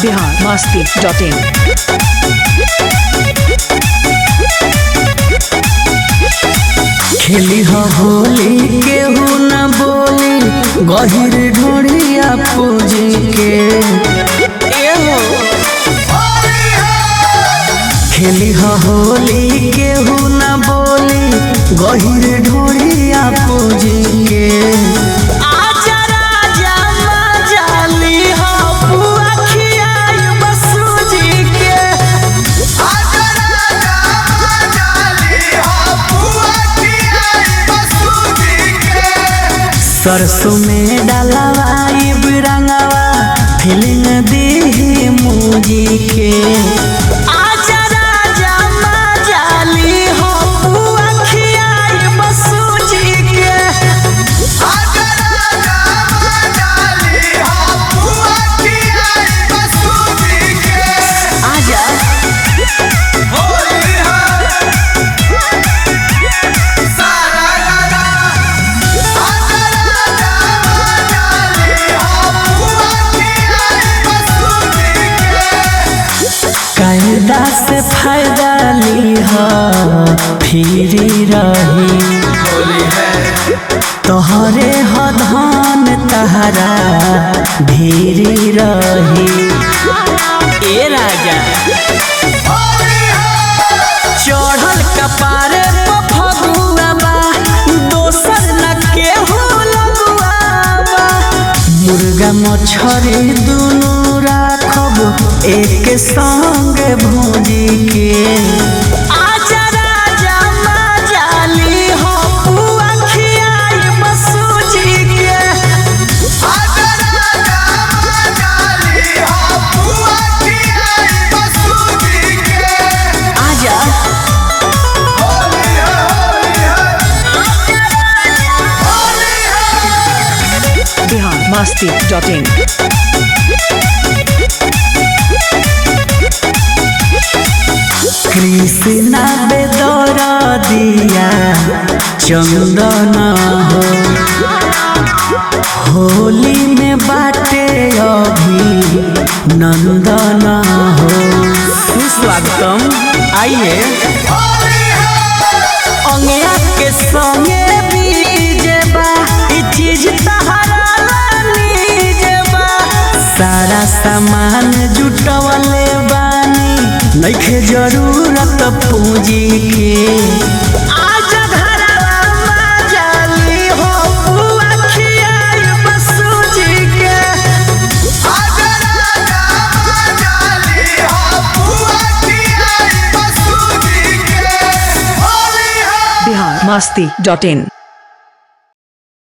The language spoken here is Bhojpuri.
बिहार मस्ती डॉट इन खेली हो होली केहू न बोली गहिर ढोड़िया पूजी के एहो। खेली हो होली केहू न बोली गहिर ढोड़िया पूजी के आजा राजा मजाली हो बुआ खियाई बसूजी के सरसों में डालवाई बिरंगवा फीलिंग दी मूजी के आजा राजा मजाली हो बुआ खियाई बसूजी के आजा कायदा से फायदा ली हो फिरी रही तोहरे हो धन तहरा भीरी रही ए राजा चढ़ल कपारे प फगुआ बा दोसर न केहू लगुआ बा मुर्गा मछरी दुनू राखब एक संग भूजी के आजा राजा मजाली हो बुआ खियाई बसूजी के आजा बिहार मस्ती डॉट इन कृष्णा बेदर दिया चंदन हो होली में बाटे अभी नंदन हो सुस्वागतम आइए अंगिया के संगे बीजे बा ई चीज तहरा लीजे बा सारा सामान जुटवले बानी नइखे जरूरत पूंजी के आजा घरवा मजाली हो बुआ खियाई बसूजी के बिहार मस्ती डॉट इन